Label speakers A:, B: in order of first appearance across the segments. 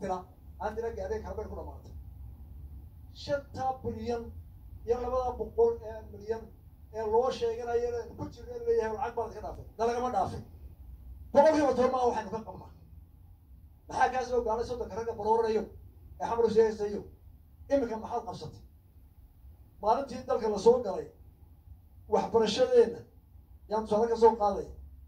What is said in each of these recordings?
A: tira aan tira gaadhay kalbeyn ku dhamaatay shantaa bilyan iyo labada boqol ee milyan ee loo sheeganayo inaynu ku jirno in leeyahay lacag baad ka dhaafay na lagama dhaafay boqolkiiba toban maa waxaynu ka qabnaa maxaa kaa soo gaalay soddonka ragga barooranayo ee xamar sheegaysayo iminka maxaad qabsatay maalintii dalka lasoo galay waxbarashadeenna yaan tusaale ka soo qaaday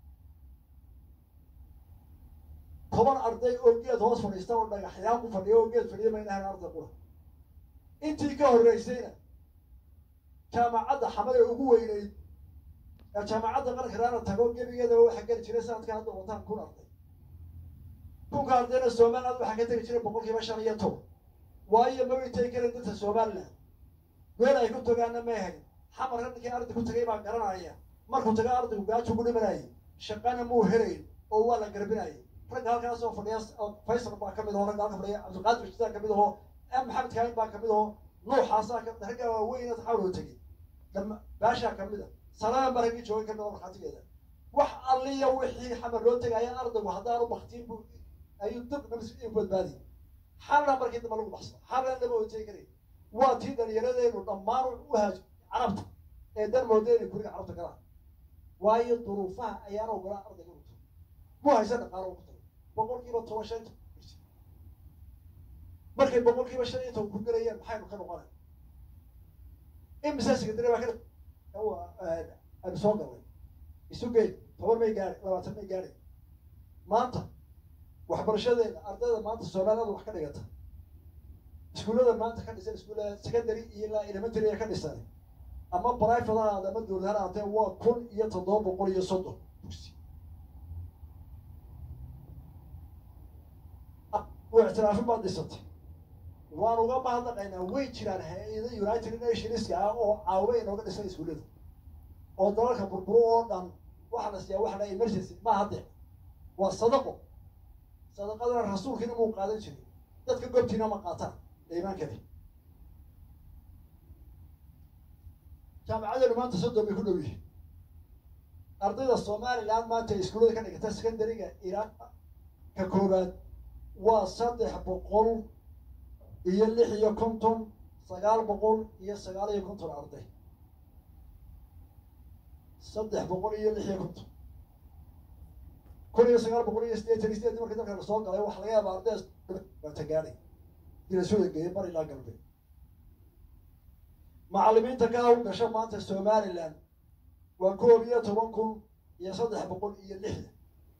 A: toban arday oo geed hoos fadhiista oo dhagaxyaan ku fadhiya oo geed fadhiya mayna ahayn arday qura intii ka horreysayna jaamacadda xamad ee ugu weyneyd ee jaamacadda qaranka raana tago gebigeedaba waxaa geli jiray sanadka hadda wataan kun arday kunka ardayna somaliland waxaa ka tegi jiray boqolkiiba shan iyo toban waayo mabay tegi karin dadka somaliland meel ay ku tagaana may hayn xamarka ninkii arday ku tagay baa garanaya markuu taga ardaygu gaajo ku dhimanayay shaqana muu helayn oo waa la garbinayay ragga halkaasoo fadhiya faysal baa kamid aho ragga halka fadhiya cabdilqaadir jidaa kamid aho maxamed kaahin baa kamid aho nuuxaasaa ka ragga waaweyn xawloo tegay dama baashaa kamid a saladan ba raggii joogay kamid oo markhaatigeeda wax alliya wixii xamar loo tegaya ardaygu haddaanu baktiin bu ayuu dib nabs badbaadi xalna markii dambe lagu baxsado xalna lama oo tegi karay waa tii dhalinyaradeennu dhammaan u haaj carabta ee dan mooda inay guriga carabta galaan waayo duruufaha ayaan ogolaa ardayga uto mu haysa dhaqaalo ugu tago boqol kiiba toban shan iyo toban markay boqol kiiba shan iyo toban ku gelayaan maxaynu ka noqonay imise secondary baa ka aynu soo galnay isu geyn toban may gaadhay labaatan may gaadhay maanta waxbarashadeena ardayda maanta soomaaliyada wax ka dhigata iskuullada maanta ka dhisan iskuullada secondary iyo ilaa elementary ee ka dhisan ama private ha ahaade ama dowlad ha ahaatee waa kun iyo toddoba boqol iyo soddon dugsi waa ictiraafin baad dhisatay waan uga mahadnaqaynaa way jiraan hay-ada united nationska ah oo caawa inooga dhisan iskuullada oo dalalka burburo oo dhan waxaa la siiyaa waxa la emergency ma hadde waa sadaqo sadaqadana rasuulkiina muu qaadan jiray dadka gobtiina ma qaataan ee iimaankani jaamacadeenu maanta soddon bay ku dhow yihiin ardayda somaliland maanta ee iskuullada ka dhigata secondary-ga ilaa ka koowaad waa saddex boqol iyo lix iyo konton sagaal boqol iyo sagaal iyo konton arday saddex boqol iyo lix iyo konton kun iyo sagaal boqol iyo sideetan iyo sideetan markii dalka lasoo galay waxa laga yaaba arday baata gaadhay dila suda geeyay bar ilaa galbeed macallimiinta ka hawl gasho maanta somaliland waa koob iyo toban kun iyo saddex boqol iyo lixdan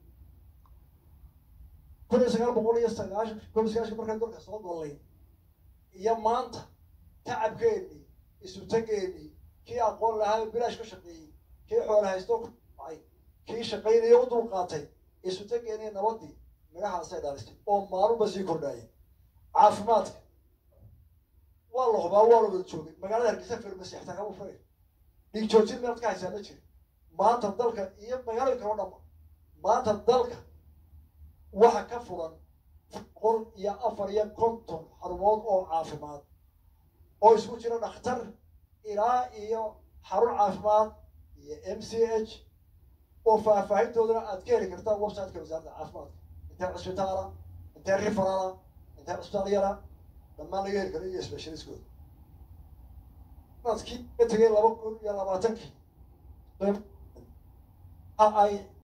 A: kun iyo sagaal boqol iyo sagaashan koob iyo sagaashan markaan dalka soo gollay iyo maanta tacabkeennii isutageennii kii aqoon lahaa bilaash ka shaqeeyey kii xoola haysto ku dhacay kii shaqaynaya u dulqaatay isutageennii nabadii magahaasay dhalisay oo maalunba sii kordhaayay caafimaadka waa la hubaa waa la wada joogay magaalada hargeysa farmasi xataa kama furay dhiig joojin meelad ka haysaa ma jiro maanta dalka iyo magaalada kaloo dhanba maanta dalka waxa ka furan boqol iyo afar iyo konton xarumood oo caafimaad oo isku jira dhakhtar ilaa iyo xarun caafimaad iyo m c h oo faahfaahintoodana aad ka heli kartaa websiteka wasaaradda caafimaadka intee cisbitaala intee riferala intee cisbitaal yara dhammaan laga heli karo iyo specialistkooda sanadkii ka tegay laba kun iyo labaatankii ay